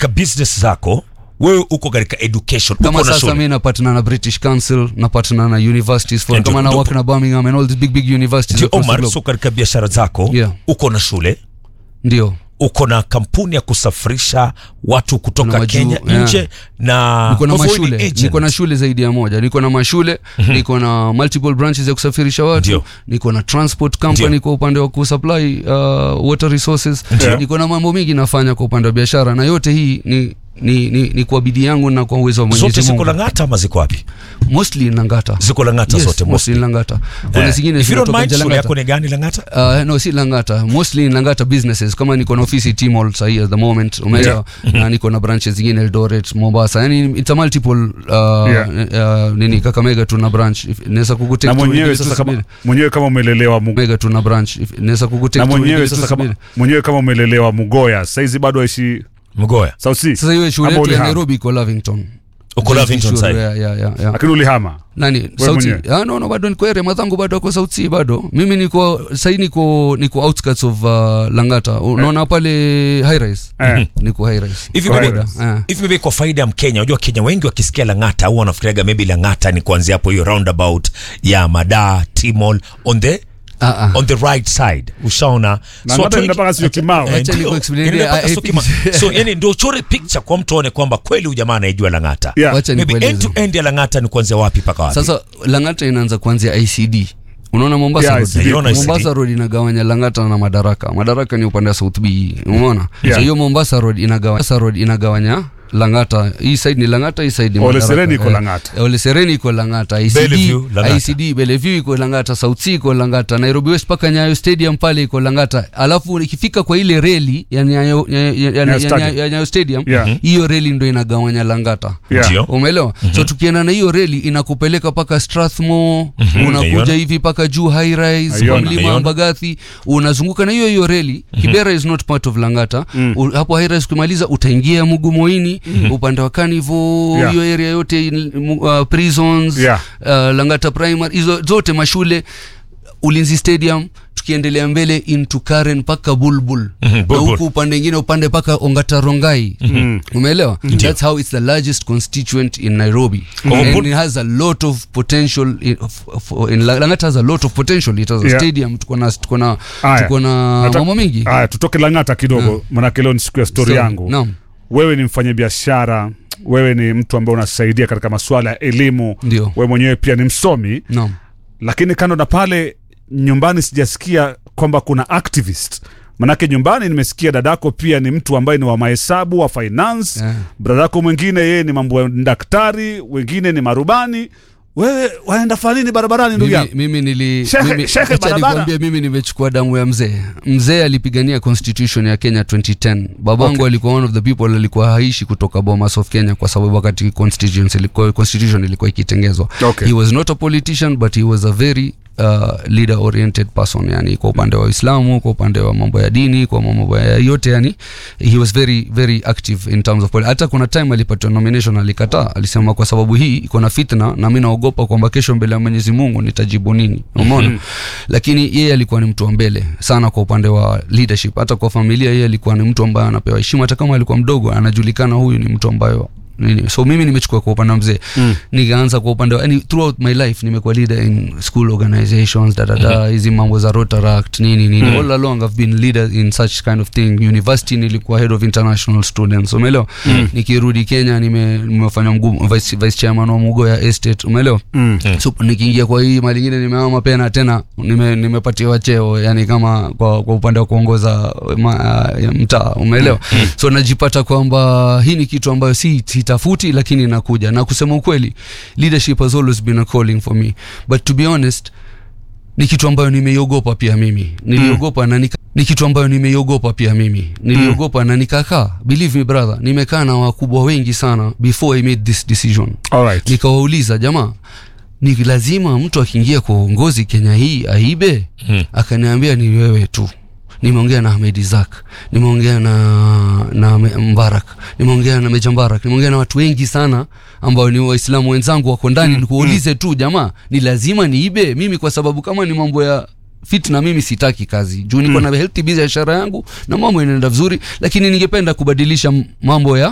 katika business zako wewe uko katika education kama uko na sasa shule mi napatana na british council napatana na universities for Ndio, kama na ndio. work na birmingham and all these big big universities Ndio, across the Omar, globe. so katika biashara zako Yeah. uko na shule ndio uko na kampuni ya kusafirisha watu kutoka Kuna majuu, Kenya yeah. nje na niko na kwa hivyo wewe ni mashule agent. niko na shule zaidi ya moja niko na mashule niko na multiple branches ya kusafirisha watu Ndio. niko na transport company Ndio. kwa upande wa kusupply uh, water resources Ndio. niko na mambo mengi nafanya kwa upande wa biashara na yote hii ni ni, ni, ni kwa bidii yangu na kwa uwezo wa zote Mwenyezi ziko Mungu Lang'ata ama ziko wapi mostly Langata ziko Lang'ata yes, zote mostly Langata kuna Eh, zingine if you don't zinatoka mind, nje shule Langata yako ni gani Lang'ata Uh, no si langata mostly in langata businesses kama niko na ofisi tmall sahii at the moment umeelewa na niko na branches zingine eldoret mombasa yani it's a multiple uh, Yeah. uh, nini kakamega tuna branch If- naweza na kukutake mwenyewe sasa kama mwenyewe kama umelelewa mu, mega tuna branch If- naweza na kukutake mwenyewe sasa kama mwenyewe kama umelelewa Mugoya saizi bado aishi Mgoya South Sea sasa hiyo shule Ama yetu ya ulihama? nairobi iko lavington Uko JC Lavington shule, side? yeah, yeah, yeah, yeah. lakini ulihama nani sauti mwenyewe? ah, no, no bado niko area madhangu bado ako South Sea bado mimi niko sahii niko niko outskirts of uh, langata unaona pale high rise eh. niko high rise hivi Kwa maybe, Boda, eh. hivi maybe kwa faida ya Mkenya, unajua Kenya wengi wakisikia Lang'ata au wanafikiriaga maybe Lang'ata ni kuanzia hapo hiyo roundabout ya Mada Timol on the Ah, ah. on the right side, ushaona na watu hata wengi- mpaka sio kimao Eh, Acha ndio. nikuexplainie, Yani mpaka ah, sio eh, kima- so yani ndio uchore picture kwa mtu aone kwamba kweli huyu jamaa anaijua Lang'ata Yeah. Wacha maybe end nikueleze. to end ya Lang'ata ni kuanzia wapi mpaka wapi sasa langata inaanza kuanzia icd unaona mombasa Yeah, road? ICD. Naiona ICD. mombasa road inagawanya langata na madaraka madaraka ni upande wa south b umeona Yeah. so hiyo mombasa road inagawanya mombasa road inagawanya langata hii side ni langata hii side ni Ole Madaraka. Sereni iko Eh, Lang'ata. eh, ole sereni iko langata Bellevue, icd Lang'ata. icd bellevue iko langata south c iko langata nairobi west mpaka nyayo stadium pale iko langata alafu ikifika kwa ile reli ya nyayo, ya, ya, ya, ya, ya, Stadium. ya nyayo stadium Yeah. hiyo reli ndo inagawanya langata Yeah. Ndio. umeelewa so tukienda na hiyo reli inakupeleka mpaka strathmore naiona. unakuja hivi mpaka juu high rise kwa Naiona. mlima Naiona. wa mbagathi unazunguka na hiyo hiyo reli kibera is not part of langata U, hapo high rise ukimaliza utaingia mugumoini upande wa carnival Yeah. hiyo area yote in- mu- uh, prisons Yeah. uh, langata primary hizo zote mashule ulinzi stadium tukiendelea mbele into karen mpaka bulbul Mhm, na Bulbul. huku upande ingine upande mpaka ongatarongai umeelewa that's how it's the largest constituent in nairobi Oh, and Bul- it has a lot of potential in, of- in langata has a lot of potential it has a Yeah. stadium tuko na tuko na Aya. tuko na Nataka- mambo mingi Aya, tutoke Lang'ata kidogo manake leo ni siku ya stori So, yangu naam wewe ni mfanyabiashara wewe ni mtu ambaye unasaidia katika masuala ya elimu Ndio. wewe mwenyewe pia ni msomi naam lakini kando na pale nyumbani sijasikia kwamba kuna activist manake nyumbani nimesikia dadako pia ni mtu ambaye ni wa mahesabu wa finance Yeah. bradako mwingine yeye ni mambo ya daktari wengine ni marubani wewe waenda fanya nini barabarani ndugu mimi, yangu mimi nili Shehe- mimi, shehe acha barabara. nikwambie mimi nimechukua damu ya mzee mzee alipigania constitution ya kenya 2010 babangu Okay. alikuwa one of the people alikuwa haishi kutoka bomas of kenya kwa sababu wakati constitution ilikuwa, constitution ilikuwa ikitengezwa Okay. he was not a politician but he was a very uh, leader oriented person yani kwa upande wa uislamu kwa upande wa mambo ya dini kwa mambo ya yote yani he was very very active in terms of poli- hata kuna time alipatiwa nomination alikataa alisema kwa sababu hii iko na fitna na mi naogopa kwamba kesho mbele ya mwenyezi mungu nitajibu nini umeona lakini yeye alikuwa ni mtu wa mbele sana kwa upande wa leadership hata kwa familia yeye alikuwa ni mtu ambaye anapewa heshima hata kama alikuwa mdogo anajulikana huyu ni mtu ambayo nini so mimi nimechukua kwa upande wa mzee mm. nikaanza kwa upande wa yani throughout my life nimekuwa leader in school organizations dadada hizi mambo za rotaract nini nini mm. all along i've been leader in such kind of thing university nilikuwa head of international students umeelewa mm. nikirudi kenya nime- nimefanya mgu- vice, vice chairman wa mugoya estate umeelewa Mm. so nikiingia kwa hii mali ingine nimeama pena tena nime, nimepatiwa cheo yani kama kwa, kwa upande wa kuongoza ma, ya mtaa umeelewa so najipata kwamba hii ni kitu ambayo si sitafuti lakini inakuja na kusema ukweli leadership has always been a calling for me but to be honest ni kitu ambayo nimeiogopa pia mimi niliogopa na nika, ni kitu ambayo nimeiogopa pia mimi niliogopa na nikakaa believe me brother nimekaa na wakubwa wengi sana before i made this decision Alright. nikawauliza jamaa ni lazima mtu akiingia kwa uongozi kenya hii aibe Hmm. akaniambia ni wewe tu nimeongea na Ahmed Isaac nimeongea na na Me- Mbarak nimeongea na Meja Mbarak nimeongea na watu wengi sana ambao ni waislamu wenzangu wako ndani nikuulize tu jamaa ni lazima niibe mimi kwa sababu kama ni mambo ya fitna mimi sitaki kazi juu niko na healthy biashara yangu na mambo inaenda vizuri lakini ningependa kubadilisha m- mambo ya